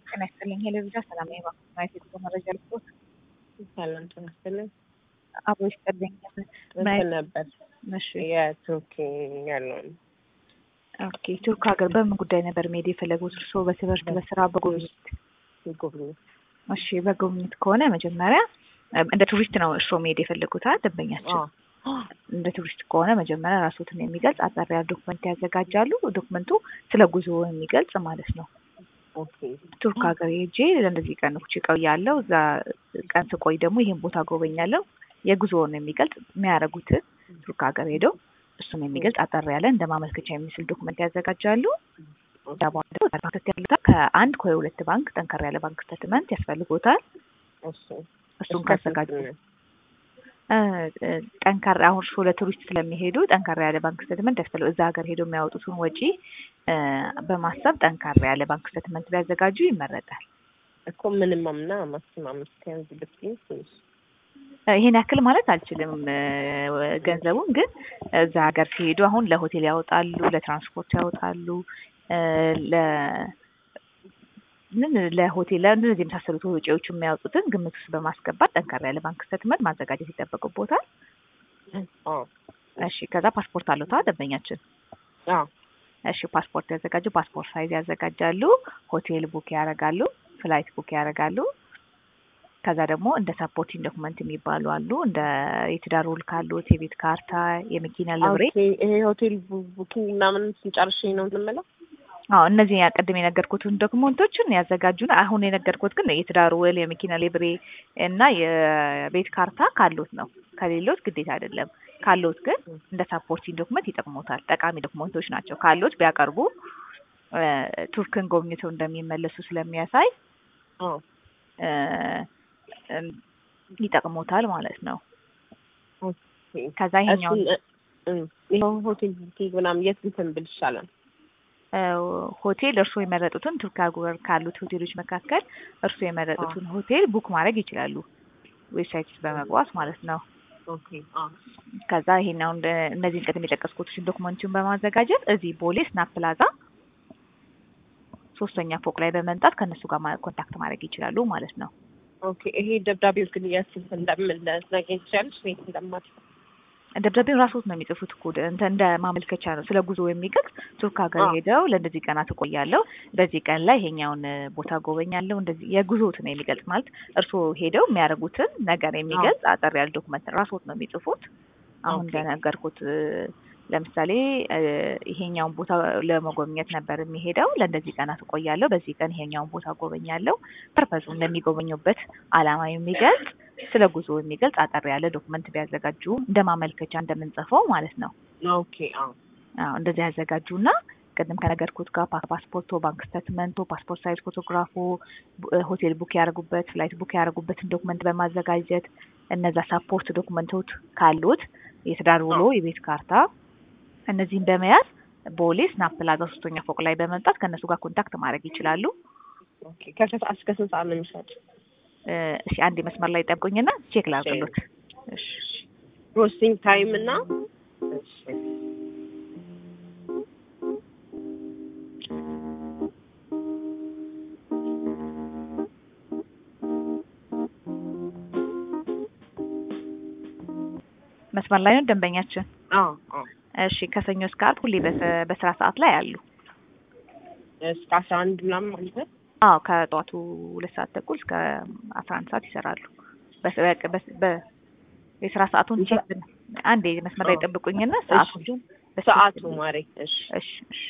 ጤና ይስጥልኝ። ሄለቪዛ ሰላም ባ ማየት የጉዞ መረጃ ልስጦት። ሰላም ጤና ይስጥልኝ። አብሮ ይስጥልኝ። እንትን ነበር እሺ የቱርክ ያለውን ኦኬ። ቱርክ ሀገር በምን ጉዳይ ነበር መሄድ የፈለጉት እርስዎ? በትምህርት፣ በስራ፣ በጉብኝት? ጉብኝት እሺ በጉብኝት ከሆነ መጀመሪያ እንደ ቱሪስት ነው እርስዎ መሄድ የፈለጉት አ ደንበኛችን እንደ ቱሪስት ከሆነ መጀመሪያ ራስዎትን የሚገልጽ አጠር ያለ ዶክመንት ያዘጋጃሉ። ዶክመንቱ ስለ ጉዞ የሚገልጽ ማለት ነው። ኦኬ ቱርክ ሀገር ሄጄ ለእንደዚህ ቀኖች እቆያለሁ፣ እዛ ቀን ስቆይ ደግሞ ይህን ቦታ ጎበኛለሁ። የጉዞውን የሚገልጽ የሚያደርጉትን ቱርክ ሀገር ሄደው እሱን የሚገልጽ አጠር ያለ እንደ ማመልከቻ የሚመስል ዶክመንት ያዘጋጃሉ። እዛ በኋላ ደግሞ ባንክ ያሉታል። ከአንድ ከሁለት ባንክ ጠንከር ያለ ባንክ ስቴትመንት ያስፈልጎታል። እሺ እሱን ካዘጋጁ ጠንካራ አሁን እርስዎ ለቱሪስት ስለሚሄዱ ጠንካራ ያለ ባንክ ስቴትመንት ያስፈልግ እዛ ሀገር ሄደው የሚያወጡትን ወጪ በማሰብ ጠንካራ ያለ ባንክ ስቴትመንት ቢያዘጋጁ ይመረጣል። እኮ ምንም እና ማክሲማም እስከያዝ ብትይኝ ትንሽ ይሄን ያክል ማለት አልችልም ገንዘቡን ግን እዛ ሀገር ሲሄዱ አሁን ለሆቴል ያወጣሉ፣ ለትራንስፖርት ያወጣሉ፣ ለ ምን ለሆቴል ለእነዚህ የመሳሰሉት ወጪዎቹ የሚያወጡትን ግምት ውስጥ በማስገባት ጠንካራ ያለ ባንክ ስቴትመንት ማዘጋጀት ይጠበቅቦታል። አዎ እሺ ከዛ ፓስፖርት አለታ ደንበኛችን? አዎ እሺ ፓስፖርት ያዘጋጁ። ፓስፖርት ሳይዝ ያዘጋጃሉ። ሆቴል ቡክ ያደርጋሉ። ፍላይት ቡክ ያደርጋሉ። ከዛ ደግሞ እንደ ሳፖርቲንግ ዶክመንት የሚባሉ አሉ። እንደ የትዳር ውል ካሉት የቤት ካርታ፣ የመኪና ልብሬ። ኦኬ ይሄ ሆቴል ቡኪንግ ምናምን ስንጨርሽ ነው የምንመለው? አዎ እነዚህ ያቀድም የነገርኩትን ዶክመንቶችን ያዘጋጁና አሁን የነገርኩት ግን የትዳር ውል፣ የመኪና ሊብሬ እና የቤት ካርታ ካሉት ነው። ከሌሎት ግዴታ አይደለም። ካሉት ግን እንደ ሳፖርቲንግ ዶክመንት ይጠቅሙታል። ጠቃሚ ዶክመንቶች ናቸው። ካሉት ቢያቀርቡ ቱርክን ጎብኝተው እንደሚመለሱ ስለሚያሳይ አዎ ይጠቅሙታል ማለት ነው። ኦኬ ከዛ ይሄኛው ይሄው ሆቴል ቡኪንግ ምናምን የት እንትን ብል ይሻላል? ሆቴል እርስዎ የመረጡትን ቱርክ ሀገር ካሉት ሆቴሎች መካከል እርስዎ የመረጡትን ሆቴል ቡክ ማድረግ ይችላሉ። ዌብሳይት በመግባት ማለት ነው። ኦኬ አዎ ከዛ ይሄን አሁን እነዚህን ቅድም የጠቀስኩትን ዶክመንቱን በማዘጋጀት እዚህ ቦሌ ስናፕ ፕላዛ ሶስተኛ ፎቅ ላይ በመምጣት ከእነሱ ጋር ኮንታክት ማድረግ ይችላሉ ማለት ነው። ኦኬ ይሄ ደብዳቤው ግን የት እንደምንለስ ነገኝ ትችላለች ቤት እንደማት ደብዳቤውን ራስዎት ነው የሚጽፉት እኮ እንደ እንደ ማመልከቻ ነው። ስለ ጉዞ የሚገልጽ ቱርክ ሀገር ሄደው ለእንደዚህ ቀናት እቆያለሁ፣ በዚህ ቀን ላይ ይሄኛውን ቦታ ጎበኛለሁ፣ እንደዚህ የጉዞትን የሚገልጽ ማለት እርስዎ ሄደው የሚያደርጉትን ነገር የሚገልጽ አጠር ያለ ዶክመንት ራስዎት ነው የሚጽፉት። አሁን እንደነገርኩት ለምሳሌ ይሄኛውን ቦታ ለመጎብኘት ነበር የሚሄደው፣ ለእንደዚህ ቀናት እቆያለሁ፣ በዚህ ቀን ይሄኛውን ቦታ ጎበኛለሁ፣ ፐርፐዙ እንደሚጎበኙበት አላማ የሚገልጽ ስለ ጉዞ የሚገልጽ አጠር ያለ ዶክመንት ቢያዘጋጁ እንደ ማመልከቻ እንደምንጽፈው ማለት ነው። ኦኬ አዎ አዎ እንደዚህ ያዘጋጁና ቅድም ከነገርኩት ጋር ፓስፖርቶ፣ ባንክ ስቴትመንቶ፣ ፓስፖርት ሳይዝ ፎቶግራፎ፣ ሆቴል ቡክ ያደርጉበት፣ ፍላይት ቡክ ያደርጉበትን ዶክመንት በማዘጋጀት እነዛ ሳፖርት ዶክመንቶች ካሉት የትዳር ውሎ፣ የቤት ካርታ እነዚህን በመያዝ ቦሌ ስናፕ ፕላዛ ሶስተኛ ፎቅ ላይ በመምጣት ከእነሱ ጋር ኮንታክት ማድረግ ይችላሉ። ኦኬ ከሰዓት እስከ ስንት ሰዓት ነው የሚሰጥ? እሺ አንድ መስመር ላይ ጠብቁኝና ቼክ ላድርግሎት። እሺ ፕሮሰሲንግ ታይም እና መስመር ላይ ነው ደንበኛችን? አዎ አዎ እሺ ከሰኞ እስከ ዓርብ ሁሌ በስራ ሰዓት ላይ አሉ። እስከ አስራ አንድ ምናምን ማለት ነው። አዎ ከጠዋቱ ሁለት ሰዓት ተኩል እስከ አስራ አንድ ሰዓት ይሰራሉ። የስራ ሰዓቱን አንዴ መስመር ላይ ጠብቁኝና ሰዓቱን ሰዓቱ ማሬ እሺ እሺ እሺ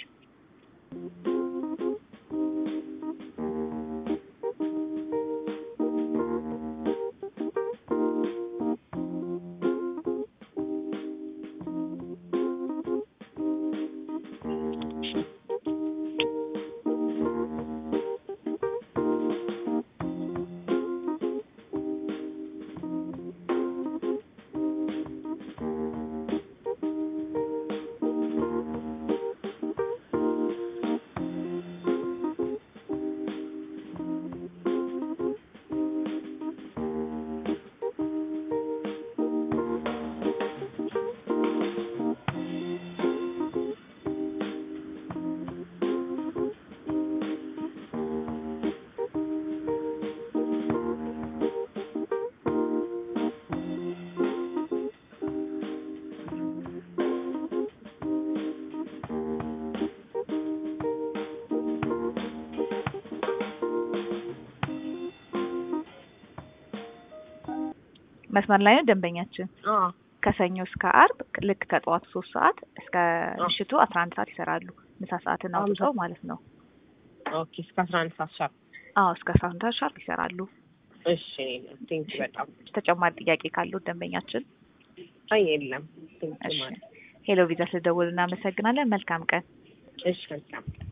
መስመር ላይ ነው ደንበኛችን። አዎ ከሰኞ እስከ አርብ ልክ ከጠዋቱ ሶስት ሰዓት እስከ ምሽቱ አስራ አንድ ሰዓት ይሰራሉ። ምሳ ሰዓትን አውጥተው ማለት ነው። ኦኬ እስከ አስራ አንድ ሰዓት ሻርፕ አዎ እስከ አስራ አንድ ሰዓት ሻርፕ ይሰራሉ። እሺ ቴንኪ በጣም ተጨማሪ ጥያቄ ካለው ደንበኛችን አይ የለም ቴንኪ እሺ ማለት ሄሎ ቪዛ ስለደወሉ እናመሰግናለን። መልካም ቀን። እሺ መልካም